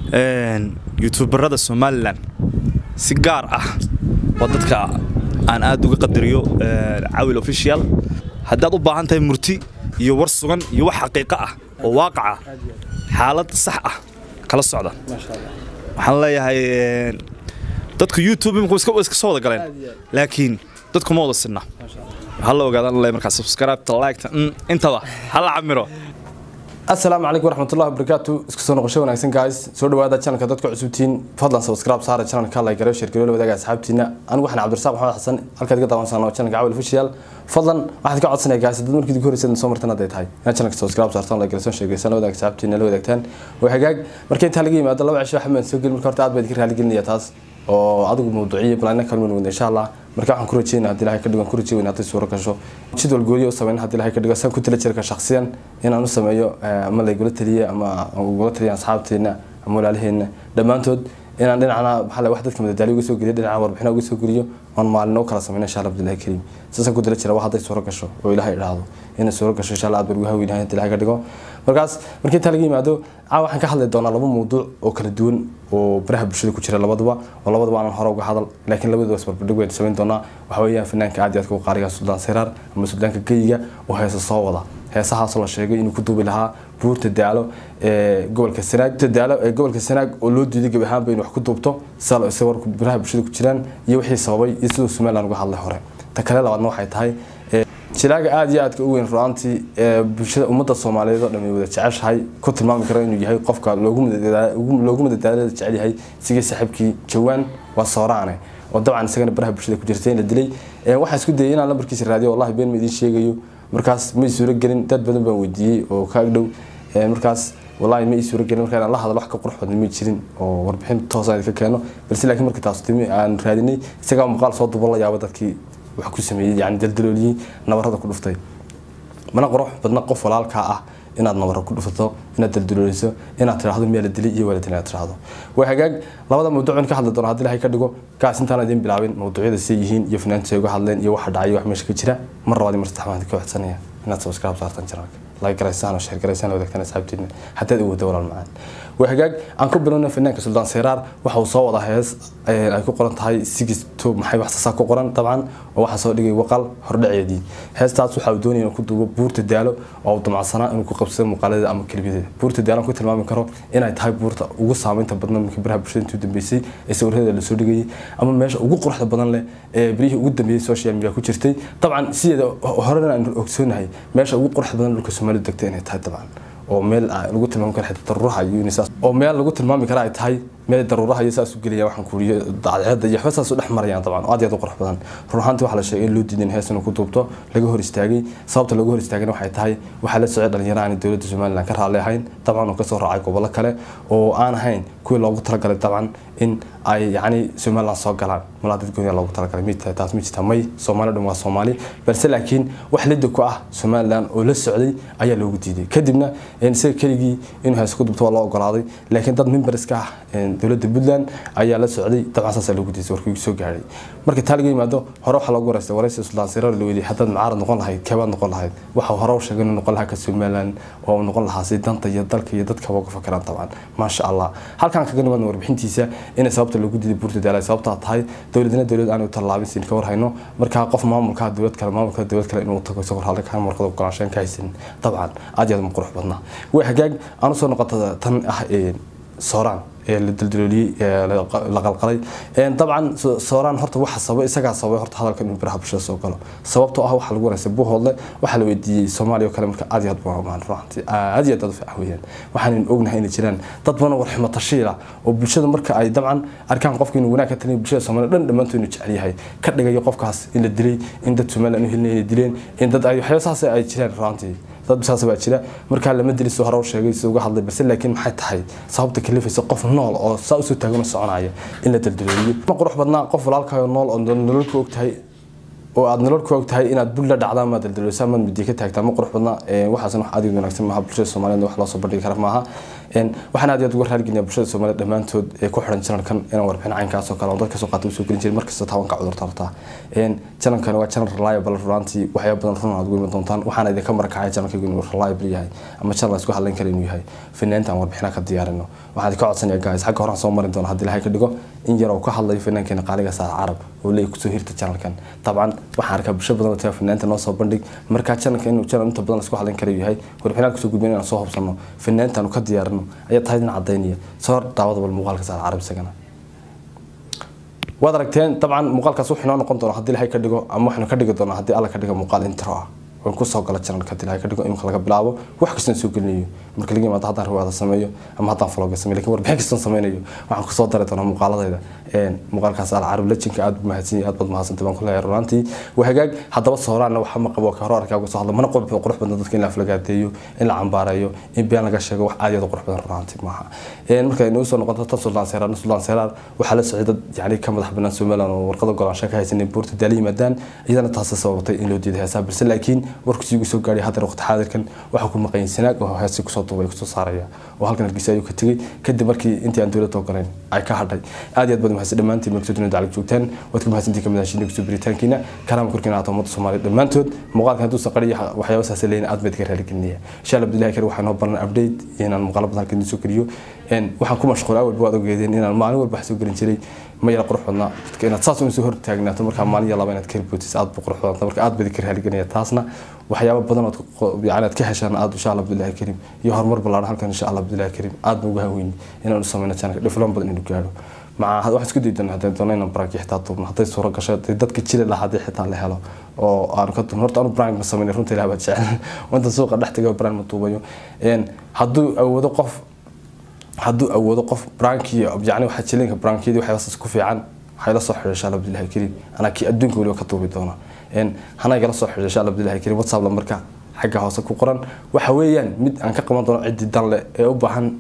youtuberada somalilan si gaar ah waa dadka aan aad uga qadariyo cawil official haddaad u baahan tahay murti iyo war sugan iyo wax xaqiiqo ah oo waaqaca xaalad sax ah kala socda waxaan leeyahay dadka youtube iminku iska soo wada galeen laakiin dadku ma wada sinna hala ogaadaan le markaa subscribe-ta like-ta intaba hala camiro asalaamu calaykum waraxmatullahi wabarakaatu isku soo noqosho wanaagsan guys soo dhawaada channelka dadka cusubtiin fadlan subscribe saara channelka like gareyo share gareyo la wadaaga asxaabtiina anigu waxaan cabdirasaaq maxamed xasan halkaad ka daawansan oo channelka cawil official fadlan waxaad ka codsanaya guys dad markii ugu horreysay soo martan hadday tahay inaad channelka subscribe saartaan like gareyo share gareyo la wadaaga asxaabtiina la wadaagtaan waa hagaag marka inta laga yimaado laba cisho waxaan soo gelin marka horta aad baad ka raali gelinaya taas oo adigu mawduuciyo balana kalman wada insha allah marka waxaan ku rajeynaa haddii ilahay ka dhigo ku rajeyn hadday suuro gasho jadwal gooniyo u sameyn haddii ilahay ka dhigo saan ku tala jirka shakhsiyan inaan u sameeyo ama laygula taliye ama ugula taliya asxaabteena ama walaalaheena dhammaantood inaan dhinacna maxaa wax dadka madadaaliyo uga soo geliyo dhinaca warbixina uga soo geliyo oon maalino kala sameyna insha allah abdillahi kariim saasaan ku tala jira wax hadday suuro gasho oo ilahay idhaahdo inay suuro gasho insha allah aad baan ugu haweynahay haddii ilahay ka dhigo markaas markii intaa laga yimaado caa waxaan ka hadli doonaa laba mawduuc oo kala duwan oo baraha bulshada ku jira labaduba oo labaduba aanan hore uga hadal laakiin labaduba isbarbardhig waynu samayn doonaa waxa weeyaan fanaanka aad iyo aadka u qaariga suldaan siraar ama suldaanka geyiga oo heesa soo wada heesahaasoo la sheegay inuu ku duubi lahaa buurta daalo ee gobolka sanaag buurta daalo ee gobolka sanaag oo loo diiday gebi ahaanba inuu wax ku duubto sal isa warku baraha bulshada ku jiraan iyo wixii sababay iyo siduu somaliland uga hadlay hore ta kale labaadna waxay tahay jilaaga aada iyo aadka u weyn ru'aantii ee bulshada ummadda soomaaliyeed oo dhan ay wada jeceshahay ku tilmaami karo inuu yahay qofka loogu madadaalada jecel yahay sigii saaxiibkii jawaan waa sooraane oo dabcan isagana baraha bulshada ku jirtay in la dilay waxaan isku dayay inaan lambarkiisa raadiyo wallahi been ma idiin sheegayo markaas ma ii suuro gelin dad badan baan weydiiyey oo ka agdhow markaas wallahi ma ii suuro gelin marka inaan la hadlo wax ka qurux badan ma jirin oo warbixin toosaan idinka keeno balse laakiin markii taas timi aan raadinay isagaa muuqaal soo duban la yaaba dadkii wax ku sameeyey yani daldalooliyey nabarada ku dhuftay mana qurux badna qof walaalkaa ah inaad nabaro ku dhufto inaad daldalooliso inaad tiraahdo miyaa la dilay iyo waa la dilay inaad tiraahdo waa hagaag labada mawduuc ka hadli doona haddii ilahay ka dhigo kaas intaan idiin bilaabin mawduucyada say yihiin iyo fanaantu say uga hadleen iyo waxa dhacay wax meesha ka jira mar labaad mar saddex baan ka waxsanaya inaad subscribe saartaan channelka like garaysaan oo share garaysaan wadaagtaan asxaabtiina haddaad u wada walaal macaan waa hagaag aan ku bilowna fanaanka suldaan siraar waxa uu soo wadaa hees ay ku qoran tahay six to maxay wax sasaa ku qoran dabcan oo waxaa soo dhigay waqal hordhaceedii heestaas waxa uu doonaya inuu ku duubo buurta daalo oo uu damacsanaa inuu ku qabsado muuqaaladeeda ama keliyadeeda buurta daalo ku tilmaami karo inay tahay buurta ugu saameynta badan markii baraha bulshada intuu dambeysay ee sawiradeeda lasoo dhigayay ama meesha ugu quruxda badan leh ee berihii ugu dambeeyey social media ku jirtay dabcan sideeda horena aan ogsoonahay meesha ugu quruxda badan dhulka soomaalidu degtay inay tahay dabcan oo meel lagu tilmaami karo xitaa daruuraha iyo unisaas oo meel lagu tilmaami kara ay tahay meel daruuraha iyo saas u gelaya waxaan kuuriyo dacdeeda iyo waxba saas u dhex marayaan dabcan oo aad iyo aad u qurux badan run ahaantii waxaa la sheegay in loo diiday in hees inuu ku duubto laga hor istaagay sababta looga hor istaagayna waxay tahay waxaa la socday dhalinyaro aan dowladda somaliland ka raalli ahayn dabcan oo kasoo raacay gobollo kale oo aan ahayn kuwii loogu talagalay dabcan in ay yacni somaliland soo galaan malaa dad gooniya loogu talagalay mid tahay taas ma jirta may soomaali dhan waa soomaali balse laakiin wax lidda ku ah somaliland oo la socday ayaa loogu diiday kadibna isaga keligii inuu hees ku dubto waa loo ogolaaday laakiin dad memberska ah dowladda puntland ayaa la socday dabcan saasaa loogu diiday warkii soo gaadhay marka taa laga yimaado hore waxaa loogu wareystay waraysi suldaan sirar la weydiiyey haddaad macaarad noqon lahayd keebaad noqon lahayd waxa hore u sheegay inuu noqon lahaa ka somaliland oo uu noqon lahaa si danta iyo dalka iyo dadka uga fakeraan dabcan maasha allah halkaan kaga nimaadna warbixintiisa inay sababta loogu diiday buurta daala sababtaa tahay dowladna dowlad aan u tallaabin siin ka warhayno markaa qof maamulka dowlad kale maamulka dowlad kale inuu tago isagoo raalli ka markada ogolaanshayn ka haysan dabcan aad iyo aad ma qurux badnaa way hagaag aan usoo noqota tan ah sooraan ee la daldalooliyey la qalqalay dabcan sooraan horta waxa sababay isagaa sababay horta hadalkan inuu baraha bulshada soo galo sababtoo ah waxa lagu wanaagsan buuhoodle waxaa la weydiiyey soomaaliya oo kale marka aad iyo aad buu amaan ruuxantii aad iyo aad aad u fiican weeyaan waxaan ognahay inay jiraan dad badan war xumo tashiila oo bulshada marka ay dabcan arkaan qofka inuu wanaag ka taliyo bulshada soomaaliya dhan dhammaantood inuu jecel yahay ka dhigayo qofkaas in la dilay in dad somaliland u helinay inay dileen in dad ay waxyaaba saas ay jiraan ruuxantii dad saas baa jira markaa lama dili soo hore u sheegay si uga hadlay balse laakiin maxay tahay sababta kalifaysa qof nool oo saa usoo taagana soconaya in la daldalooliyo ma qurux badnaa qof walaalkaayo nool oo nololka og tahay oo aad nolol ku og tahay inaad bul la dhacdaa ma daldaloosa amaad midiya ka taagtaa ma qurux badna waxaasna wax aad iyo wanaagsan maaha bulshada soomaaliyeed wax loo soo bandhigi kara maaha waxaan aad iyo aad uga raaligelinayaa bulshada soomaaliyeed dhammaantood ee ku xiran janalkan inaan warbixin caynkaas oo kale oo dadka soo qaata usoo gelin jiray markasta tabanka cudurta hortaa janalkan waa janal reliable runaantii waxyaaba badan run aad ugu iman doontaan waxaana idinka marakacay janalkaygu inuu reliable yahay ama janal isku hadlayn kara inuu yahay finaanta aan warbixina ka diyaarino waxaan idinka codsanaya guys xagga horaan soo marin doona haddii ilahay ka dhigo in yar oo ka hadlayo finaankeena qaaliga saar carab oo leey kusoo hirta janalkan dabcan waxaan arkaa bulsho badan oo taga finaanta noo soo bandhig markaa janalka inuu janal inta badan isku hadlayn kara yahay warbixinaan kusoo gudbin inaan soo hubsano finaantaanu ka diyaarino ayaa tahay in cadaynaya soo daawada bal muuqaalka saar carab isagana waad aragteen dabcan muuqaalkaas wuxuu inoo noqon doona haddii ilahay ka dhigo ama waxaynu ka dhigi doonaa haddii alla ka dhigo muuqaal intro ah waan kusoo gala janalka haddii ilahay ka dhigo imika laga bilaabo wax kastaan soo gelinayo marka laga yimaado haddaan riwaada sameeyo ama haddaan vlogga sameeyo lakin warbixin kastaan sameynayo waxaan kusoo dari doonaa muuqaaladayda muuqaalkaas alcarab lejinka aad mahadsan aad baad mahadsantay baan kuleeyahay runaantii waa hagaag haddaba sooraanna waxa ma qabo ka hore arkaa uga soo hadla mana qurux qurux badan dadka in la aflagaadeeyo in la cambaareeyo in been laga sheego wax aad iyo aad qurux badan runaantii maaha marka inuu soo noqoto tan suldaan seeraar suldaan seeraar waxaa la socday dad yani ka madax banaan somaliland oo warqada golaansho ka haysanay buurta daali yimaadaan iyadana taasi sababatay in loo diiday heesaa balse laakiin warkiisii ugu soo gaadhay haddana waqti xaadirkan waxaa ku maqan sanaag oo heesii kusoo duubay kusoo saaraya oo halkan hargeysa ayuu ka tegey kadib markii intii aan dowladda ogolayn ay ka hadhay aad iyo aad baad mahadsan dhammaantiin markasoo dunida daclag joogtaan waad ka mahadsantiin kamid ahashiina kusoo biritaankiina kalaama korkiina aata ummadda soomaaliya dhammaantood muuqaalkan hadduusan qariya waxyaaba saasa leeyin aad baad ka raaligelinaya insha allah abdullahi kari waxaa noo baran update inaan muuqaalo badan halkan idiin soo geliyo waxaan ku mashquulay awalba waad ogeedeen inaan maalin walba wax soo gelin jiray ma yara qurux badnaa dadka inaad saas uun soo hor taagnaato markaa maalin iyo laba inaad ka ribootis aad bu qurux badanta marka aad badi ka raaligelinaya taasna waxyaaba badan ood yani aad ka heshaan aad insha allah abdullahi karim iyo horumar ballaaran halkan insha allah abdullahi karim aad baan uga haweyni inaan u sameyno channelka dhifloon badan inuu gaadho maca waxaan isku daydan haddaan doono inaan branki xitaa duubno hadday suuro gasho dadka jili lahaa haddii xitaa la helo oo aan ka duubno horta anu brank ma sameynay runta ilaah baad jecel inta suuqa dhex taga brank ma duubayo hadduu awoodo qof hadduu awoodo qof branki yani waxa jilinka brankiyadii waxyaabasaas ku fiican waxay la soo xidhay insha allah abdullahi karim anaa kii adduunka weliba ka duubi doona hana igala soo xidhay insha allah abdullahi karim whatsapp lambarka xagga hoose ku qoran waxa weeyaan mid aan ka qaban doono ciddii dan leh ee u baahan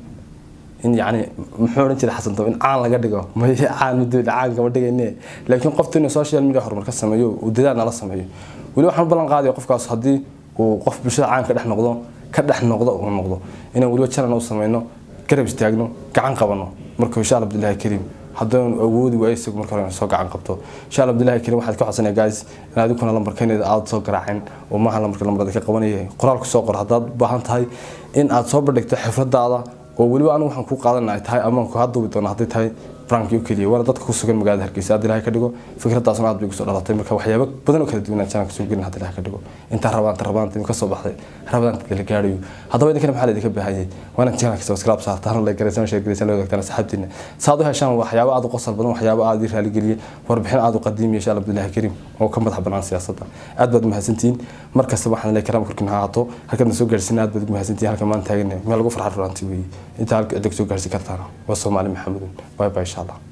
in yani muxuu odhan jiray xasan in caan laga dhigo may caan muddo caan kama dhigayne laakiin qofta inuu social media horumar ka sameeyo uu dadaal nala sameeyo weli waxaan u ballan qaadaya qofkaas haddii uu qof bulshada caan ka dhex noqdo ka dhex noqdo uu noqdo inaan weliba channel u sameyno garab istaagno gacan qabano marka insha allah abdullahi karim haddaan awoodi waayo isagu marka hore soo gacan qabto insha allah abdullahi karim waxaad ka codsanaya guys in adiguna lambarkeeneeda aad soo garaacin oo maaha lambarka lambarada ka qabanaya qoraalku soo qor haddaad u baahan tahay in aad soo bandhigto xifradaada oo weliba anigu waxaan ku qaadan ay tahay ama ku haduubi doona hadday tahay branki oo keliya waana dadka ku sugan magaalada hargeysa aad ilahay ka dhigo fikradaasna aad bay kusoo dhalatay marka waxyaaba badan oo kala duwan aan channelka soo gelin hadda ilahay ka dhigo intaa rabaanta rabaanta ka soo baxday rabaanta la gaarayo haddaba idinkana maxaa laydinka baahanyay waana channelka subscribe saartaan la garaysan share garaysan la wadaagtaan asxaabtiina saad u heshaan waxyaaba aad u qosol badan waxyaaba aad ii raali geliye warbixin aad u qadiimiya insha allah abdullahi karim oo ka madax banaan siyaasadda aad baad mahadsantihiin markasta waxaan leeyahay karaam korkiina ha ahaato halkan soo gaarsiin aad baad ugu mahadsantihiin halkan maan taagan meel lagu farxad runaantii weeye inta halka cidda soo gaarsiin kartaan waa soomaali maxamudun bye bye insha allah